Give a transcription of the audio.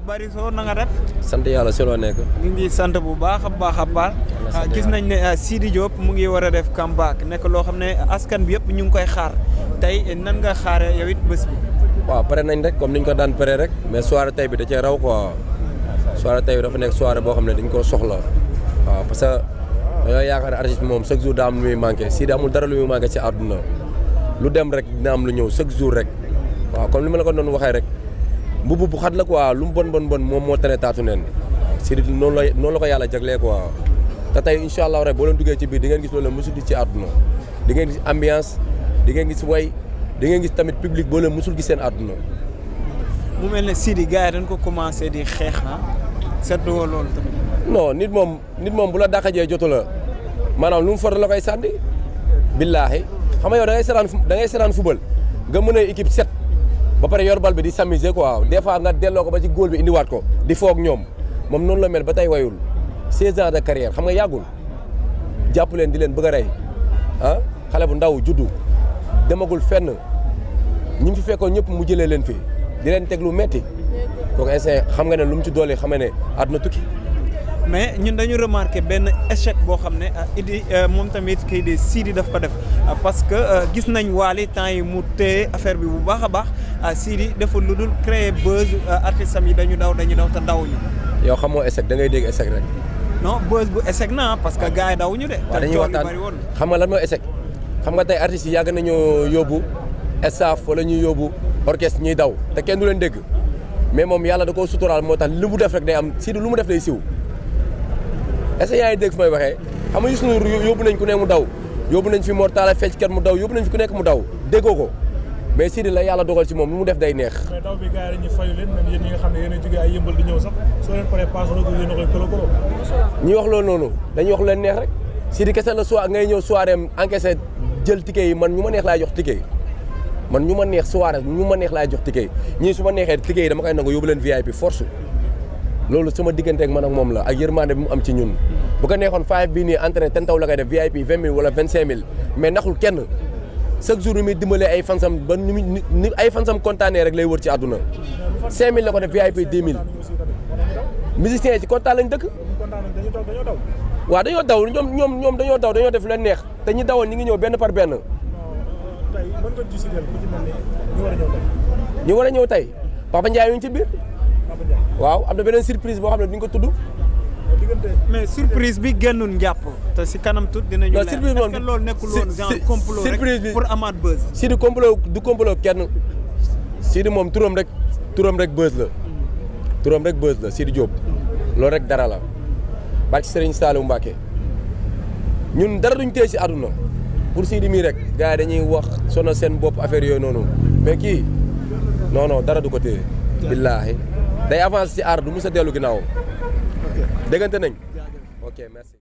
bari soo na nga def. sant yàlla si loo nekk. ñu ngi sant bu baax a baax a baax. gis nañ ne Sidi Diop mu ngi war a def comeback nekk loo xam ne askan bi yëpp ñu ngi koy xaar tey nan nga xaaree yow it bés bi. waaw pare nañ rek comme niñ ko daan pare rek mais soirée tey bi da cee raw quoi soirée tey bi dafa nekk soirée boo xam ne dañ koo soxla waaw parce que dañoo yaakaar ne artiste bi moom chaque jour daa am lu muy manqué Sidi amul dara lu muy manqué ci àdduna lu dem rek dina am lu ñëw chaque jour rek waaw comme li ma la ko doon waxee rek mbubu bu xat la quoi lu mu bon bon bon moom moo tane taatu neen Sidi noonu la noonu la ko yàlla jaglee quoi te tey incha allah rek boo leen duggee ci biir di ngeen gis loolu la mosul gis ci àdduna di ngeen gis ambiance di ngeen gis way di ngeen gis tamit public boo leen mosul gis seen àdduna mu mel ne Sidi gars yi dañ ko commencé di xeex ah seetlu loolu tamit. non nit moom nit moom bu la dàqajee jotu la maanaam lu mu for la koy sànni billaahi xam nga yow da ngay seetaan da ngay seetaan football nga mën a équipe set ba pare yor bal bi di s'amuser quoi des fois nga delloo ko ba ci góol bi indiwaat ko di foog ñoom moom noonu la mel ba tey wayul 16 ans de carrière xam nga yàggul jàpp leen di leen bëgg a rey ah xale bu ndaw juddu demagul fenn ñi mu fi fekkoon ñëpp mu jëlee leen fi di leen teg lu metti kooku instant xam nga ne lu mu ci doole xam nga ne àdduna tukki. mais ñun dañu remarqué benn échec boo xam ne Idi moom tamit kii di Sidi daf ko def parce que gis nañ Wally temps yi mu téye affaire bi bu baax a baax Sidi dafa lu dul créer buzz artistes am yi dañu daw dañu daw te dawuñu. yow xamoo échec da ngay dégg échec rek. non buzz bu échec na parce que gars yi dawuñu de. waaw dañuy waxtaan xam nga lan mooy échec xam nga tey artistes yi yàgg nañoo yóbbu staff wala ñuy yóbbu orchestre ñuy daw te kenn du leen dégg mais moom yàlla da koo suturaal moo tax li mu def rek day am Sidi lu mu def day siw. est-ce que yaa ngi dégg fi may waxee xam nga Youssou Ndour yóbbu nañ ku ne mu daw yóbbu nañ fi Mor Talla fecckat mu daw yóbbu nañ fi ku nekk mu daw déggoo ko mais Sidi la yàlla dogal ci moom lu mu def day neex. mais daw bi gars yi dañuy fayu leen même yéen ñi nga xam ne yéen a jógee ay yëmbal di ñëw sax soo leen paree passe rek yéen a koy kolo kolo. ñi wax loolu noonu dañuy wax lu leen neex rek Sidi kese la soir ngay ñëw soirée am encaissé jël ticket yi man ñu ma neex laay jox ticket yi man ñu ma neex soirée ñu ma neex laay jox ticket yi ñii su ma neexee ticket yi dama koy nangu yóbbu leen VIP force loolu sama diggante ak man ak moom la ak yërmande bi mu am ci ñun bu ko neexoon five bii nii entraîné ten taw la koy def VIP vingt mille wala vingt cinq mille mais naxul kenn chaque jour ni muy dimbalee ay fansam ba ni ni ay fansam kontaanee rek lay wër ci àdduna cinq mille la ko def VIP dix mille musiciens yi ci kontaan lañ dëkk waaw dañoo daw ñoom ñoom ñoom dañoo daw dañoo def leen neex te ñi dawoon ñi ngi ñëw benn par benn ñu war a ñëw tey Papa Ndiaye ñu ngi ci biir waaw am na beneen surprise boo xam ne duñ ko tudd. mais surprise bi génnul njàpp te si kanam tut dinañu leer surprise est-ce que loolu nekkul woon genre complot rek pour amaat buzz. Sidi complot du complot kenn Sidi moom turam rek turam rek buzz la turam rek buzz la Sidi Diop loolu rek dara la barke Serigne Saliou Mbacké ñun dara duñ téye si àdduna pour Sidi mii rek gars yi dañuy wax sonal seen bopp affaire yooyu noonu mais kii non non dara du ko téye. billaahi day avance ci aar du mës a dellu ginnaaw déggante nañ ok merci